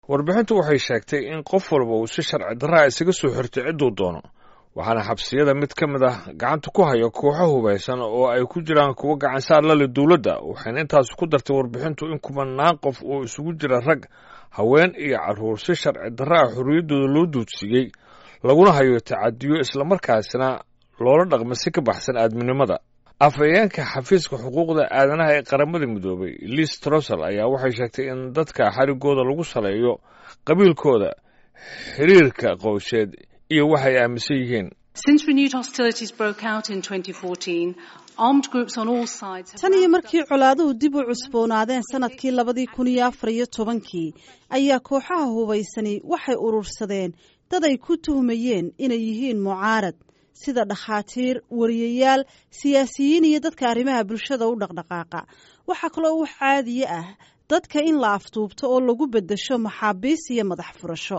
warbixintu waxay sheegtay in qof walba uu si sharci darraa isaga soo xirtay cidduu doono waxaana xabsiyada mid ka mid ah gacanta ku haya kooxo hubaysan oo ay ku jiraan kuwo gacansaar la leh dowladda waxayna intaas ku dartay warbixintu in kumanaan qof oo isugu jira rag haween iyo carruur si sharci darra ah xorriyaddooda loo duudsiiyey laguna hayo tacadiyo islamarkaasina loola dhaqma si ka baxsan aadminimada afhayeenka xafiiska xuquuqda aadanaha ee qaramada midoobay liis trosel ayaa waxay sheegtay in dadka xarigooda lagu saleeyo qabiilkooda xiriirka qoysheed iyo waxay aaminsan yihiin tan iyo markii colaaduhu dib u cusboonaadeen sanadkii labadii kun iyo afar iyo tobankii ayaa kooxaha hubaysani waxay urursadeen dad ay ku tuhmayeen inay yihiin mucaarad sida dhakhaatiir wariyayaal siyaasiyiin iyo dadka arrimaha bulshada u dhaqdhaqaaqa waxaa kaloo wax caadiye ah dadka in la afduubto oo lagu beddesho maxaabiis iyo madax furasho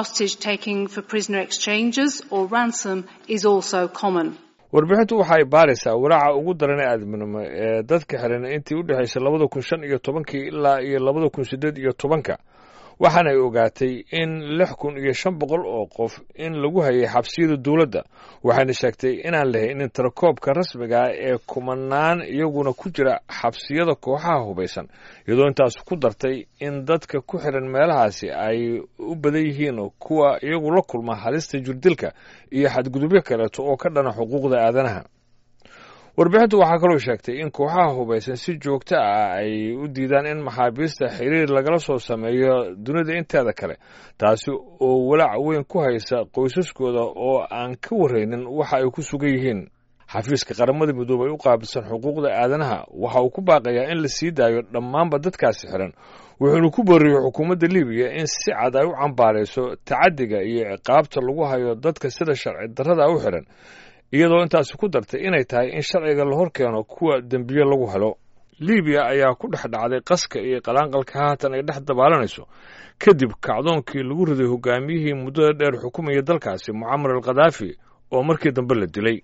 warbixintu waxa ay baaraysaa walaaca ugu daran ee aadminimo ee dadka xiran intii u dhexaysay labada kun shan iyo tobankii ilaa iyo labada kun siddeed iyo tobanka waxaana ay ogaatay in lix kun iyo shan boqol oo qof in lagu hayay xabsiyada dowladda waxayna sheegtay inaan lahaynin tirakoobka rasmiga ah ee kumanaan iyaguna ku jira xabsiyada kooxaha hubaysan iyadoo intaas ku dartay in dadka ku xiran meelahaasi ay u badan yihiin kuwa iyagu la kulma halista jirdilka iyo xadgudubyo kaleeto oo ka dhana xuquuqda aadanaha warbixintu waxaa kaloo sheegtay in kooxaha hubaysan si joogto ah ay u diidaan in maxaabiista xiriir lagala soo sameeyo dunida inteeda kale taasi oo walaac weyn ku haysa qoysaskooda oo aan ka warraynin waxa ay ku sugan yihiin xafiiska qaramada midoobay u qaabilsan xuquuqda aadanaha waxa uu ku baaqayaa in la sii daayo dhammaanba dadkaasi xiran wuxuuna ku booriyey xukuumadda libiya in si cad ay u cambaarayso tacaddiga iyo ciqaabta lagu hayo dadka sida sharci darrada u xiran iyadoo intaasi ku dartay inay tahay in sharciga la hor keeno kuwa dembiye lagu helo libiya ayaa ku dhex dhacday qaska iyo qalaanqalka haatan ay dhex dabaalanayso kadib kacdoonkii lagu riday hogaamiyihii muddada dheer xukumayay dalkaasi mucamar al khadaafi oo markii dambe la dilay